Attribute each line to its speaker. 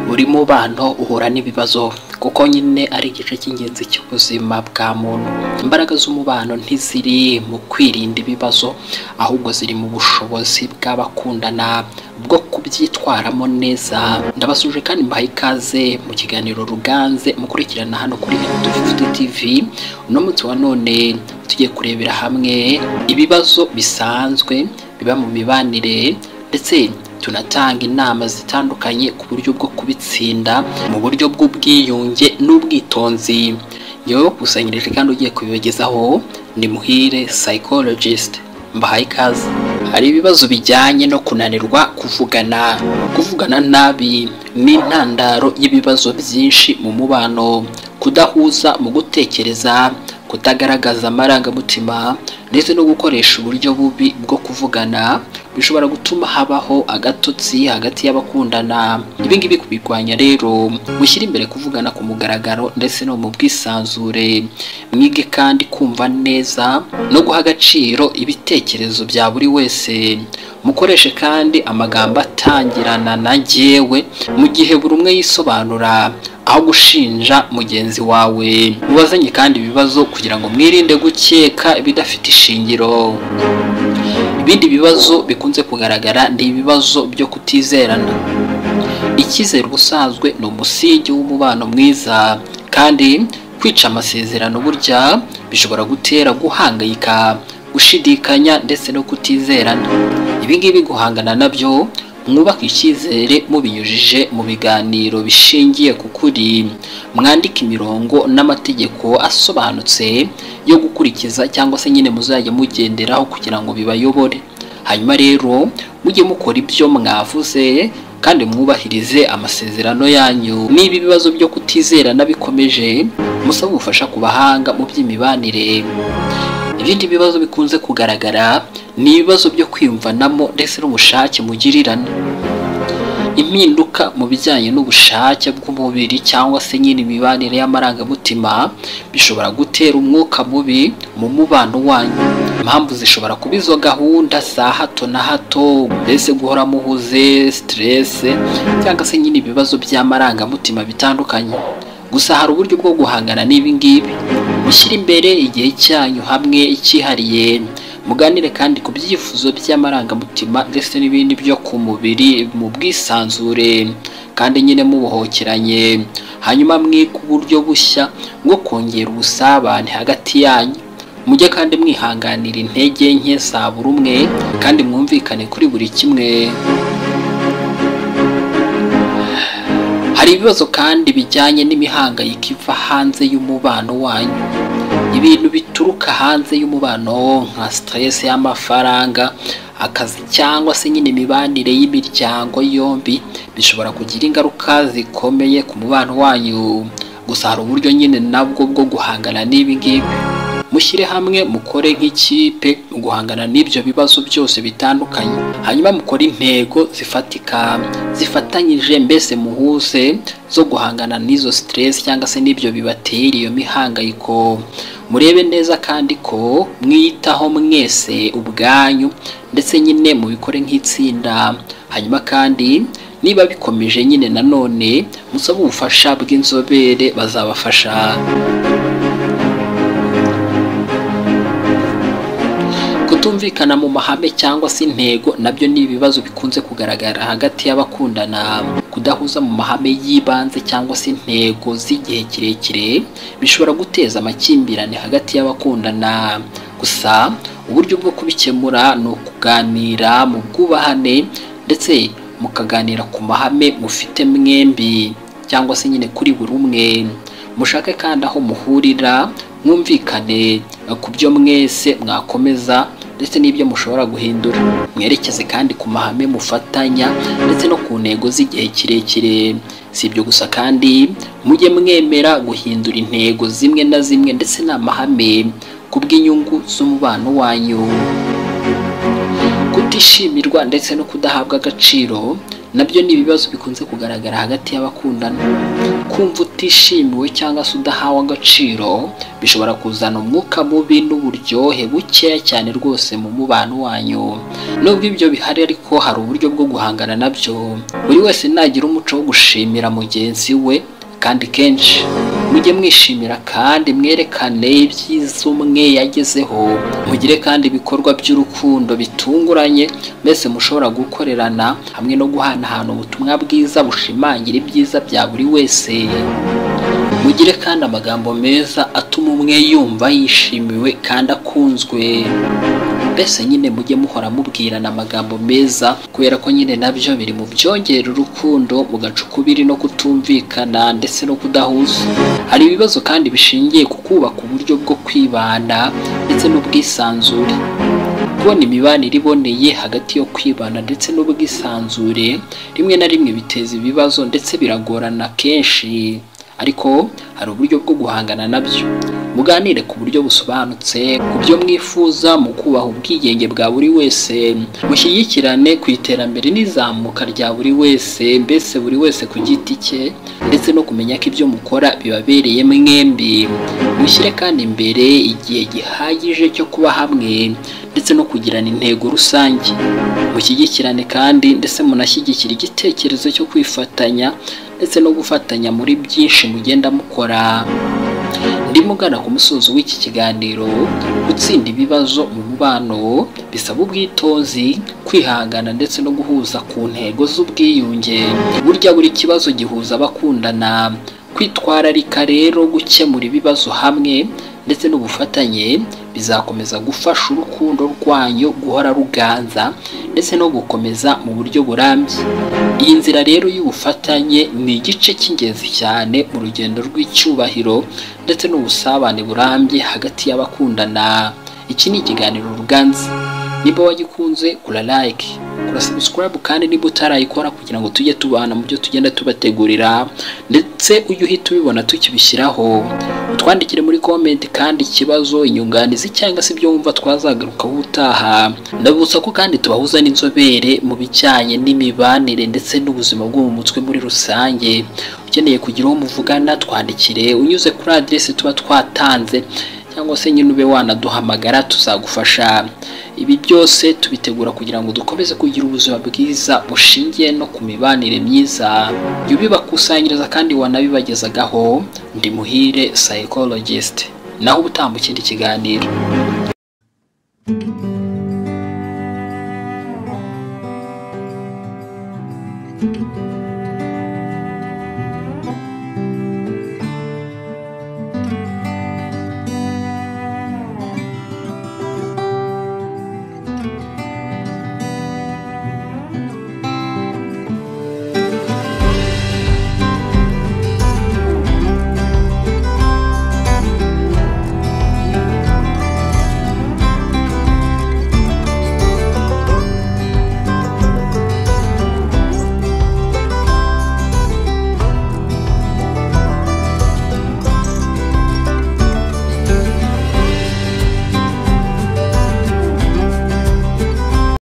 Speaker 1: buri mubano uhura n'ibibazo kuko nyine ari igice cy'ingenzi cy'ubuzima bwa muntu imbaraga z'umubano ntiziri mu kwirinda ibibazo ahubwo ziri mu bushobozi bw'abakundana bwo kubyitwaramo neza ndabasuje kandi mbaha ikaze mu kiganiro ruganze mukurikirana hano kuri Dufuti TV uno munsi wa none tugiye kurebera hamwe ibibazo bisanzwe biba mu mibanire ndetse tunatanga inama zitandukanye ku buryo bwo kubitsinda mu buryo bw'ubwiyunge n'ubwitonzi yewe wakusanyirije kandi ugiye kubibagezaho ni muhire psychologist mbahaye ikaze hari ibibazo bijyanye no kunanirwa kuvugana kuvugana nabi ni intandaro y'ibibazo byinshi mu mubano kudahuza mu gutekereza kutagaragaza amarangamutima ndetse no gukoresha uburyo bubi bwo kuvugana bishobora gutuma habaho agatotsi hagati y'abakundana ibi ngibi kubirwanya rero mushyire imbere kuvugana ku mugaragaro ndetse no mu bwisanzure mwige kandi kumva neza no guha agaciro ibitekerezo bya buri wese mukoreshe kandi amagambo atangirana na njyewe mu gihe buri umwe yisobanura aho gushinja mugenzi wawe mubazanye kandi ibibazo kugira ngo mwirinde gukeka ibidafite ishingiro ibindi bibazo bikunze kugaragara ni ibibazo byo kutizerana icyizere ubusanzwe ni umusingi w'umubano mwiza kandi kwica amasezerano burya bishobora gutera guhangayika gushidikanya ndetse no kutizerana ibi ngibi guhangana nabyo mwubake icyizere mubinyujije mu biganiro bishingiye ku kuri mwandike imirongo n'amategeko asobanutse yo gukurikiza cyangwa se nyine muzajya mugenderaho kugira ngo bibayobore hanyuma rero mujye mukora ibyo mwavuze kandi mwubahirize amasezerano yanyu niba ibibazo byo kutizerana bikomeje musabe ubufasha ku bahanga mu by'imibanire ibindi bibazo bikunze kugaragara ni ibibazo byo kwiyumvanamo ndetse n'ubushake mugirirana impinduka mu bijyanye n'ubushake bw'umubiri cyangwa se nyine imibanire y'amarangamutima bishobora gutera umwuka mubi mu mubano wanyu impamvu zishobora kuba izo gahunda za hato na hato mbese guhora muhuze siterese cyangwa se nyine ibibazo by'amarangamutima bitandukanye gusa hari uburyo bwo guhangana n'ibi ngibi mushyire imbere igihe cyanyu hamwe cyihariye muganire kandi ku byifuzo by'amarangamutima ndetse n'ibindi byo ku mubiri mu bwisanzure kandi nyine mubuhokeranye hanyuma mwike uburyo bushya bwo kongera ubusabane hagati yanyu mujye kandi mwihanganira intege nke za buri umwe kandi mwumvikane kuri buri kimwe hari ibibazo kandi bijyanye n'imihangayiko iva hanze y'umubano wanyu ibintu bituruka hanze y'umubano nka siteresi y'amafaranga akazi cyangwa se nyine imibanire y'imiryango yombi bishobora kugira ingaruka zikomeye ku mubano wanyu gusa hari uburyo nyine nabwo bwo guhangana n'ibi ngibi mushyire hamwe mukore nk'ikipe mu guhangana n'ibyo bibazo byose bitandukanye hanyuma mukore intego zifatika zifatanyije mbese muhuze zo guhangana n'izo siteresi cyangwa se n'ibyo bibatera iyo mihangayiko murebe neza kandi ko mwiyitaho mwese ubwanyu ndetse nyine mubikore nk'itsinda hanyuma kandi niba bikomeje nyine nanone musabe ubufasha bw'inzobere bazabafasha kutumvikana mu mahame cyangwa se intego nabyo ni ibibazo bikunze kugaragara hagati y'abakundana kudahuza mu mahame y'ibanze cyangwa se intego z'igihe kirekire bishobora guteza amakimbirane hagati y'abakundana gusa uburyo bwo kubikemura ni ukuganira mu bwubahane ndetse mukaganira ku mahame mufite mwembi cyangwa se nyine kuri buri umwe mushake kandi aho muhurira mwumvikane ku byo mwese mwakomeza ndetse n'ibyo mushobora guhindura mwerekeze kandi ku mahame mufatanya ndetse no ku ntego z'igihe kirekire si ibyo gusa kandi mujye mwemera guhindura intego zimwe na zimwe ndetse n'amahame ku bw'inyungu z'umubano wanyu kutishimirwa ndetse no kudahabwa agaciro nabyo ni ibibazo bikunze kugaragara hagati y'abakundana kumva utishimiwe cyangwa se udahawe agaciro bishobora kuzana umwuka mubi n'uburyohe bukeya cyane rwose mu mubano wanyu nubwo ibyo bihari ariko hari uburyo bwo guhangana nabyo buri wese nagira umuco wo gushimira mugenzi we kandi kenshi mujye mwishimira kandi mwerekane ibyiza umwe yagezeho mugire kandi ibikorwa by'urukundo bitunguranye mbese mushobora gukorerana hamwe no guhanahana ubutumwa bwiza bushimangira ibyiza bya buri wese mugire kandi amagambo meza atuma umwe yumva yishimiwe kandi akunzwe mbese nyine mujye muhora mubwirana amagambo meza kubera ko nyine nabyo biri mu byongera urukundo mugaca ukubiri no kutumvikana ndetse no kudahuza hari ibibazo kandi bishingiye ku kubaka uburyo bwo kwibana ndetse n'ubwisanzure kubona imibanire iboneye hagati yo kwibana ndetse n'ubwisanzure rimwe na rimwe biteza ibibazo ndetse biragorana kenshi ariko hari uburyo bwo guhangana nabyo muganire ku buryo busobanutse ku byo mwifuza mu kubaha ubwigenge bwa buri wese mushyigikirane ku iterambere n'izamuka rya buri wese mbese buri wese ku giti cye ndetse no kumenya ko ibyo mukora bibabereye mwembi mushyire kandi imbere igihe gihagije cyo kuba hamwe ndetse no kugirana intego rusange mushyigikirane kandi ndetse munashyigikira igitekerezo cyo kwifatanya ndetse no gufatanya muri byinshi mugenda mukora ndimo ugana ku musozo w'iki kiganiro gutsinda ibibazo mu mubano bisaba ubwitonzi kwihangana ndetse no guhuza ku ntego z'ubwiyunge burya buri kibazo gihuza abakundana kwitwararika rero gukemura ibibazo hamwe ndetse n'ubufatanye bizakomeza gufasha urukundo rwanyu guhora ruganza ndetse no gukomeza mu buryo burambye iyi nzira rero y'ubufatanye ni igice cy'ingenzi cyane mu rugendo rw'icyubahiro ndetse n'ubusabane burambye hagati y'abakundana iki ni ikiganiro ruganza niba wagikunze kura like kura subscribe kandi niba utarayikora kugira ngo tujye tubana mu byo tugenda tubategurira ndetse ujye uhita ubibona tukibishyiraho utwandikire muri comment kandi ikibazo inyunganizi cyangwa se ibyo wumva twazagarukaho ubutaha ndabibutsa ko kandi tubahuza n'inzobere mu bijyanye n'imibanire ndetse n'ubuzima bwo mu mutwe muri rusange ukeneye kugira uwo muvugana twandikire unyuze kuri adresse tuba twatanze cyangwa se nyine ube wanaduhamagara tuzagufasha ibi byose tubitegura kugira ngo dukomeze kugira ubuzima bwiza bushingiye no ku mibanire myiza jya ubibakusanyiriza kandi wanabibagezagaho ndi muhire psychologist naho ubutamba ikindi kiganiro thank you